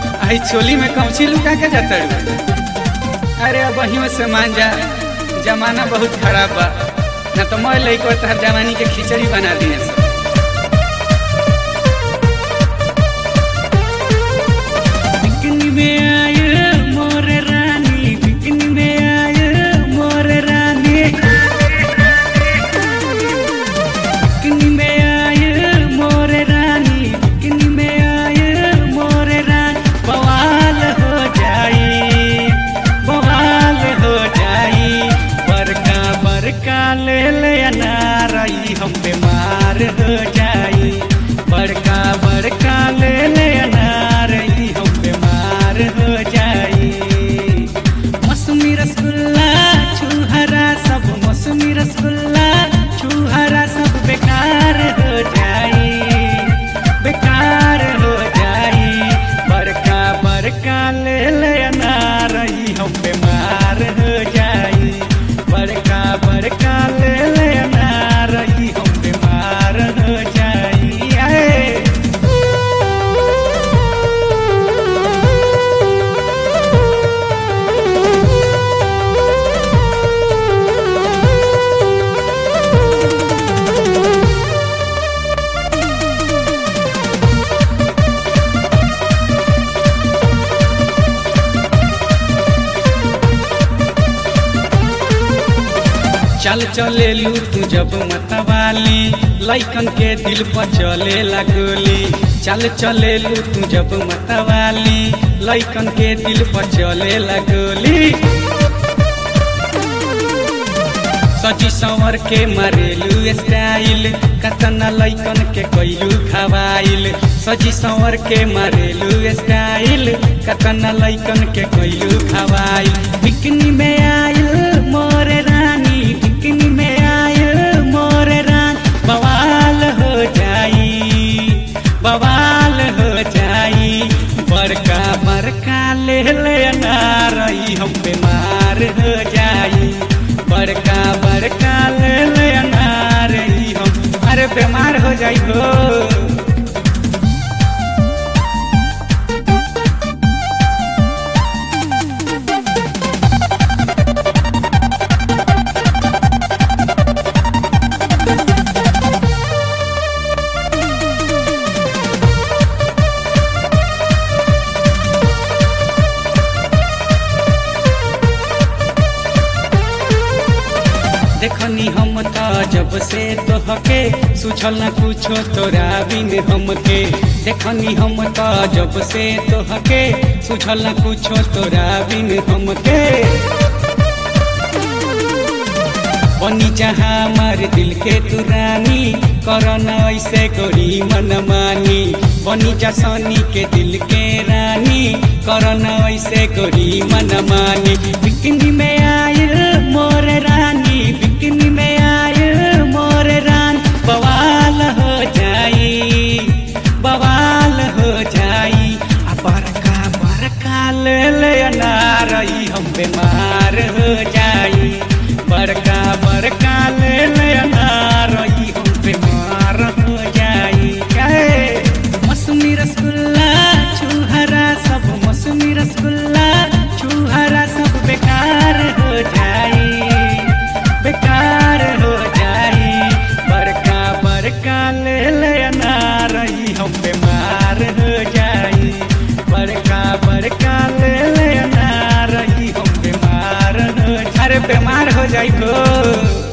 आई चोली में कौची लुका के जाता अरे अब वही में से मान जा जमाना बहुत खराब बा ना तो मैं लइको तहर जवानी के खिचड़ी बना दिए सब बिकनी में आए मोर रानी बिकनी में आए मोर रानी बिकनी में आए मोर रानी बिकनी में आए मोर रानी बवाल हो जाई बवाल हो जाई बरका बरका ले ले अनारई हम बीमार हो जाई बड़का बड़का ले ले अनारई हम बीमार हो जाई मौसमी रसगुल्ला छुहरा सब मौसमी रसगुल्ला छुहरा सब बेकार हो जाई बेकार हो जाई बड़का बड़का ले ले अनारई हम बीमार हो जाई बड़का बड़का ले ले अनारई हम बीमार हो जाई आए चल चले लू तू जब मतवाली लैकन के दिल पर चले लगोली चल चले लू तू जब मतवाली लैकन के दिल पर चले लगोली सजी संवर के मारेलू स्टाइल कतना लैकन के कैलू खवाइल सजी संवर के मारेलू स्टाइल कतना लैकन के कैलू खवाइल बिकनी में आइल मोरे रानी बिकनी में आइल मोरे रान बवाल हो जाई बवाल हो जाई बड़का बड़का ले ले अनारई हम बीमार हो जाई बड़का बड़का ले ले अनारई हम अरे बीमार हो जाई हो देखनी हम त जब से तोहके सुझल न कुछो तोरा बिन हमके देखनी हम त जब से तोहके सुझल न कुछो तोरा बिन हमके बनी जहाँ हमार दिल के तू रानी करन ऐसे गोरी मन मानी बनी जा सनी के दिल के रानी करन ऐसे गोरी मन मानी बिकनी में आयल मोर रानी बिकनी में आयल मोर रान बवाल हो जाई बवाल हो जाई आ बड़का बड़का ले ले अनारई हम बीमार हो जाई बड़का बड़का ले ले अनारई हम बीमार हो जाई काहे मौसमी रसगुल्ला छुहरा सब मौसमी रसगुल्ला छुहरा सब बेकार हो जाई बेकार हो जाई बड़का बड़का ले ले अनारई हम बीमार हो जाई बड़का बड़का ले ले अनारई हम बीमार हो अरे बीमार हो जाई हो